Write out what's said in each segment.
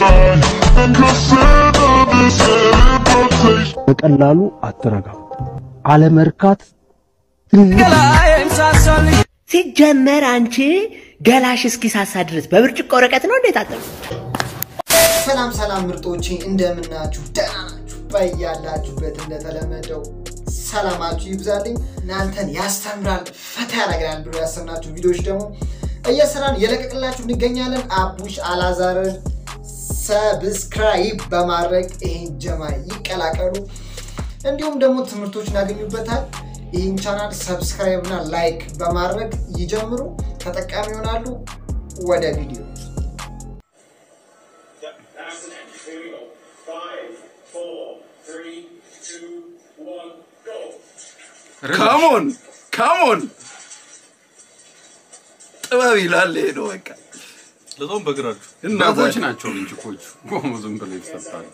try and consider this teleportation. በቀላሉ አትረጋም። አለመርካት ትልቅ ሲጀመር አንቺ ገላሽ እስኪሳሳ ድረስ በብርጭቆ ወረቀት ነው እንዴት አጠብ ሰላም ሰላም ምርጦቼ እንደምናችሁ ደህና ናችሁ? በያላችሁበት እንደተለመደው ሰላማችሁ ይብዛልኝ። እናንተን ያስተምራል ፈታ ያደርገናል ብሎ ያሰብናችሁ ቪዲዮዎች ደግሞ እየሰራን እየለቀቅላችሁ እንገኛለን። አቡሽ አላዛርን ሰብስክራይብ በማድረግ ይህን ጀማ ይቀላቀሉ። እንዲሁም ደግሞ ትምህርቶችን ያገኙበታል። ይህን ቻናል ሰብስክራይብ እና ላይክ በማድረግ ይጀምሩ፣ ተጠቃሚ ይሆናሉ። ወደ ቪዲዮ ካሞን ካሞን ጥበብ ይላል ይሄ ነው በቃ ለዛውም በእግራችሁ እና እናቶች ባይ- ናቸው ልንጭቆቹ ቆሞ ዝም ብለው ይሰጣሉ።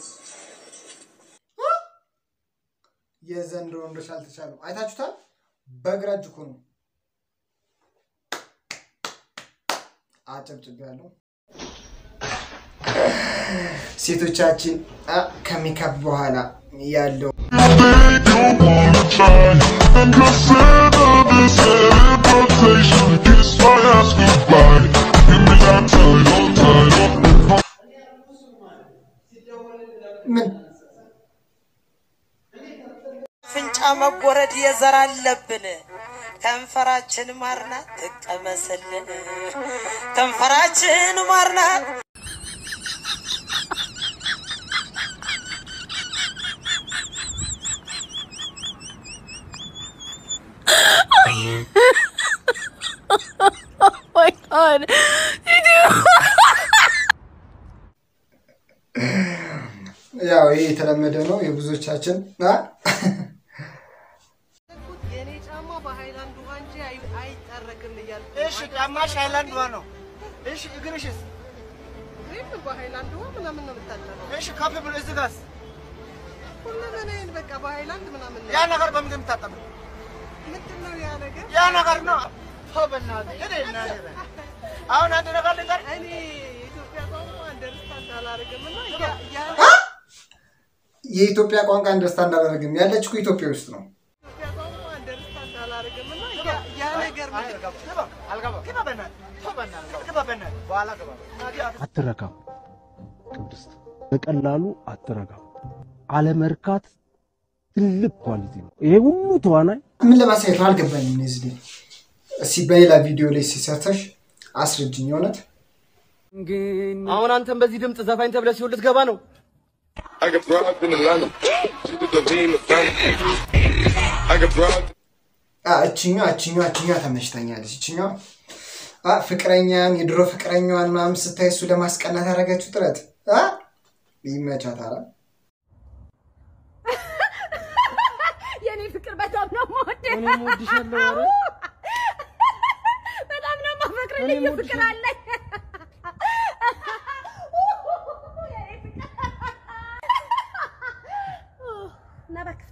የዘንድሮ ወንዶች አልተቻሉ። አይታችሁታል። በግራ እጅ እኮ ነው አጨብጭብ ያለው ሴቶቻችን አ፣ ከሜካፕ በኋላ ያለው They don't wanna try and consider this teleportation. Kiss my ass goodbye. Give me that title, title. ምን ፍንጫ መጎረድ የዘር አለብን። ከንፈራችን ማርናት ትቀመስልን። ከንፈራችን ማርናት my god. ያው ይሄ የተለመደ ነው የብዙዎቻችን አ፣ የኔ ጫማ በሃይላንድ ውሃ እንጂ አይ- አይጠረግም እያልኩ እሺ ጫማሽ ሃይላንድ ውሃ ነው። እሺ እግርሽስ? እኔም በሃይላንድ ውሃ ምናምን ነው የምታጠበው። እሺ ከፍ ብሎ እዚህ ጋርስ? ሁለመናዬን በቃ በሃይላንድ ምናምን ነው ያ ነገር በምንድን ነው የምታጠበው? ምንድን ነው ያ ነገር? ያ ነገር ነው። ተው በእናትህ እኔ እናቴ በል። አሁን አንድ ነገር ልንገር። እኔ የኢትዮጵያ ቋንቋ አንደርስታንድ አላደርግም እና ያ- ያ የኢትዮጵያ ቋንቋ አንደርስታንድ አላደርግም ያለች እኮ ኢትዮጵያ ውስጥ ነው። የኢትዮጵያ ቋንቋ አንደርስታንድ አላደርግም እና ያ- ያ ነገር ምንድን ነው? ግባ፣ አልገባም። ግባ በእናትህ፣ ተው በእናትህ፣ ግባ በእናትህ፣ በኋላ ግባ። አትረካም። ቅድስት በቀላሉ አትረካም። አለመርካት ትልቅ ኳሊቲ ነው። ይሄ ሁሉ ተዋናይ ምን ለማሳየት ነው አልገባኝም። እነዚህ ልጅ እስኪ በሌላ ቪዲዮ ላይ ሲሰርተሽ አስረጅኝ። የእውነት አሁን አንተም በዚህ ድምፅ ዘፋኝ ተብለህ ሲሆን ልትገባ ነው። I got broads in Atlanta. She did the lean, the family. I got broads. አ፣ እችኛ እችኛ እችኛ ተመችተኛለች። እችኛ አ፣ ፍቅረኛን የድሮ ፍቅረኛዋን ምናምን ስታይ እሱ ለማስቀናት ያደረገችው ጥረት አ፣ ይመቻታል። የኔ ፍቅር በጣም ነው የምወደው። እኔም እወድሻለሁ። ኧረ በጣም ነው የማፈቅርህ። ልዩ ፍቅር አለኝ። የኔ ፍቅር። እና እባክህ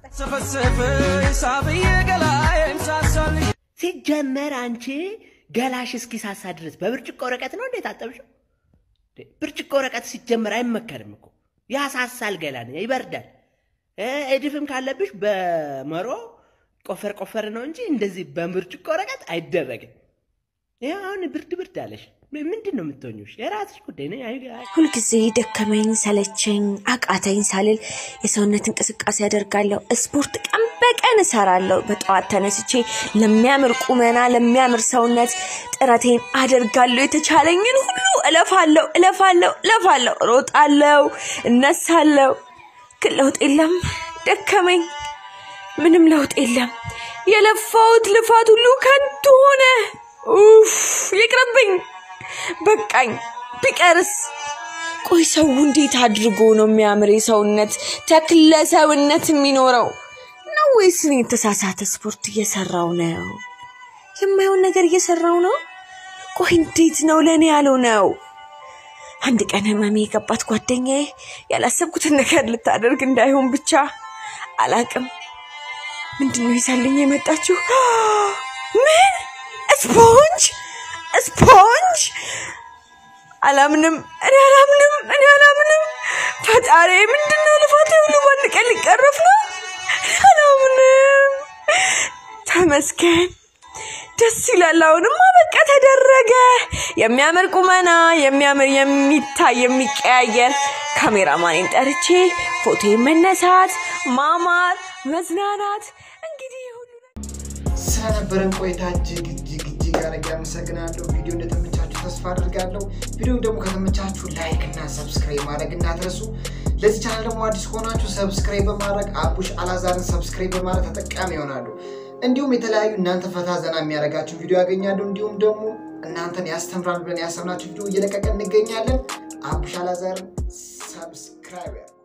ፍታኝ። ሲጀመር አንቺ ገላሽ እስኪሳሳ ድረስ በብርጭቆ ወረቀት ነው እንዴት አጠብሽው? እንዴ፣ ብርጭቆ ወረቀት ሲጀመር አይመከርም እኮ ያሳሳል፣ ገላን ይበርዳል። እ፣ እድፍም ካለብሽ በመሮ ቆፈር ቆፈር ነው እንጂ እንደዚህ በብርጭቆ ወረቀት አይደረግም። ይህ አሁን ብርድ ብርድ አለሽ። ምንድን ነው የምትሆኙሽ? የራስሽ ጉዳይ ነው። አይ- አይ- ሁልጊዜ ደከመኝ ሰለቸኝ አቃተኝ ሳልል የሰውነት እንቅስቃሴ አደርጋለሁ። ስፖርት ቀን በቀን እሰራለሁ። በጠዋት ተነስቼ ለሚያምር ቁመና፣ ለሚያምር ሰውነት ጥረቴን አደርጋለሁ። የተቻለኝን ሁሉ እለፋለሁ፣ እለፋለሁ፣ እለፋለሁ፣ እሮጣለሁ፣ እነሳለሁ። ግን ለውጥ የለም። ደከመኝ፣ ምንም ለውጥ የለም። የለፋሁት ልፋት ሁሉ ከንቱ ሆነ። ኡፍ ይቅርብኝ፣ በቃኝ። ቢቀርስ ቆይ ሰው እንዴት አድርጎ ነው የሚያምር የሰውነት ተክለ ሰውነት የሚኖረው ነው ወይስ እኔ የተሳሳተ ስፖርት እየሰራው ነው? የማየውን ነገር እየሰራው ነው? ቆይ እንዴት ነው ለእኔ ያለው ነው? አንድ ቀን ህመሜ የገባት ጓደኛዬ ያላሰብኩትን ነገር ልታደርግ እንዳይሆን ብቻ አላቅም። ምንድን ነው ይዛልኝ የመጣችው? ምን ስፖንጅ ስፖንጅ አላምንም፣ እኔ አላምንም፣ እኔ አላምንም። ፈጣሪ ምንድነው ልፋቴ ሁሉ በአንድ ቀን ሊቀረፍ ነው? አላምንም። ተመስገን። ደስ ይላል። አሁንማ በቃ ተደረገ። የሚያምር ቁመና፣ የሚያምር የሚታይ የሚቀያየር ካሜራማኔን ጠርቼ ፎቶ መነሳት፣ ማማር፣ መዝናናት እንግዲህ ሁሉ ስለነበረን ቆይታ እጅግ እጅግ እጅግ አድርጌ አመሰግናለሁ። ቪዲዮ እንደተመቻችሁ ተስፋ አድርጋለሁ። ቪዲዮ ደግሞ ከተመቻችሁ ላይክ እና ሰብስክራይብ ማድረግ እንዳትረሱ። ለዚህ ቻናል ደግሞ አዲስ ከሆናችሁ ሰብስክራይብ በማድረግ አቡሽ አላዛርን ሰብስክራይብ በማድረግ ተጠቃሚ ይሆናሉ። እንዲሁም የተለያዩ እናንተ ፈታ ዘና የሚያደርጋችሁ ቪዲዮ ያገኛሉ። እንዲሁም ደግሞ እናንተን ያስተምራል ብለን ያሰብናችሁ ቪዲዮ እየለቀቀን እንገኛለን። አቡሽ አላዛርን ሰብስክራይብ